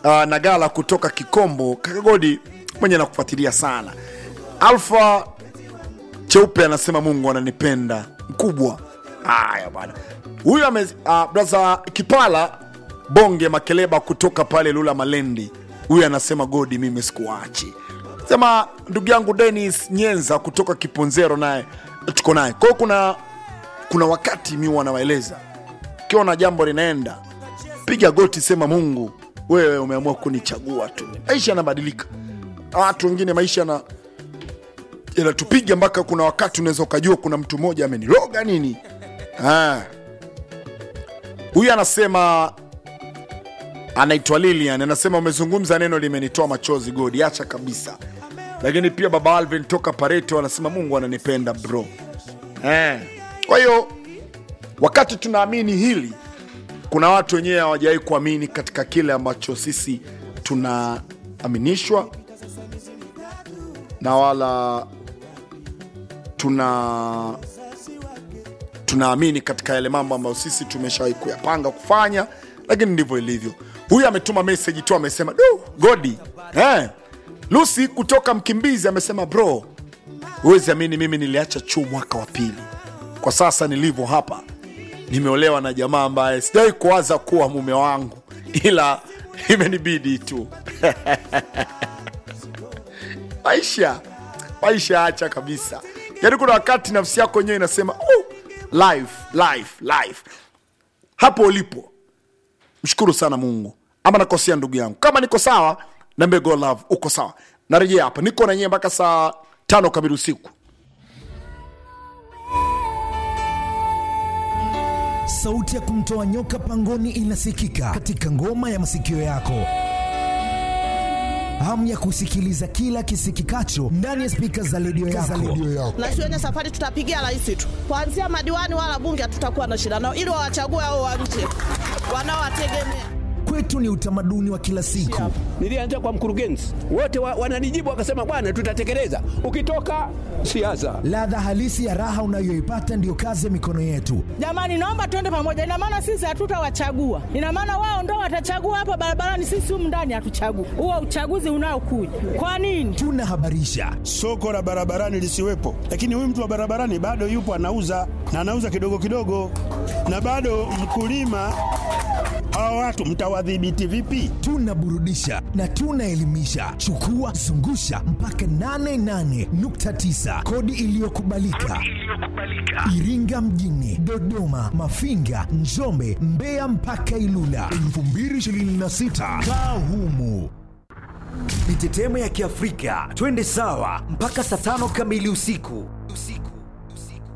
uh, Nagala kutoka Kikombo. Kakagodi mwenye nakufuatilia sana. Alfa Cheupe anasema Mungu ananipenda mkubwa. Haya bwana, huyu ame uh, braza Kipala Bonge Makeleba kutoka pale Lula Malendi, huyu anasema Godi, mimi sikuachi. Sema ndugu yangu Dennis Nyenza kutoka Kiponzero, naye tuko naye. Kwa hiyo kuna kuna wakati mi wanawaeleza ukiwa na jambo linaenda, piga goti, sema Mungu, wewe umeamua kunichagua tu. Maisha yanabadilika, watu wengine maisha na yanatupiga mpaka kuna wakati unaweza ukajua kuna mtu mmoja ameniloga nini. Ah. Huyu anasema anaitwa Lilian, anasema umezungumza neno limenitoa machozi Godi, acha kabisa. Lakini pia baba Alvin toka Pareto anasema Mungu ananipenda bro. Eh. Kwa hiyo wakati tunaamini hili, kuna watu wenyewe hawajawahi kuamini katika kile ambacho sisi tunaaminishwa na wala tuna tunaamini katika yale mambo ambayo sisi tumeshawahi kuyapanga kufanya, lakini ndivyo ilivyo. Huyu ametuma message tu, amesema du Godi eh. Lucy kutoka Mkimbizi amesema bro, huwezi amini, mimi niliacha chuo mwaka wa pili. Kwa sasa nilivyo hapa, nimeolewa na jamaa ambaye sijawahi kuwaza kuwa mume wangu, ila imenibidi tu maisha maisha, acha kabisa. Yaani kuna wakati nafsi yako yenyewe inasema oh, life, life, life. Hapo ulipo mshukuru sana Mungu. Ama nakosea ndugu yangu? Kama niko sawa, niambie go love, uko sawa. Narejea hapa, niko na nyie mpaka saa tano kamili usiku. Sauti ya kumtoa nyoka pangoni inasikika katika ngoma ya masikio yako. Hamu ya kusikiliza kila kisikikacho ndani ya spika za redio yako. na shuleni safari tutapigia rais tu, kuanzia madiwani wala bunge hatutakuwa na shida nao, ili wawachague hao wa nje wanaowategemea. Kwetu ni utamaduni wa kila siku. Nilianza kwa mkurugenzi, wote wa, wananijibu wakasema, bwana, tutatekeleza. Ukitoka siasa, Ladha halisi ya raha unayoipata ndiyo kazi ya mikono yetu. Jamani, naomba tuende pamoja. Ina maana sisi hatutawachagua, ina maana wao ndo watachagua hapa barabarani, sisi humu ndani hatuchagui. Huo uchaguzi unaokuja kwa nini? Tunahabarisha, soko la barabarani lisiwepo, lakini huyu mtu wa barabarani bado yupo anauza na anauza kidogo kidogo, na bado mkulima. Hawa watu mtawadhibiti vipi? tunaburudisha na tunaelimisha. Chukua zungusha mpaka 88.9 kodi iliyokubalika Iringa mjini, Dodoma, Mafinga, Njombe, Mbeya mpaka Ilula 2026 kaa humu. Mitetemo ya Kiafrika, twende sawa mpaka saa tano kamili usiku.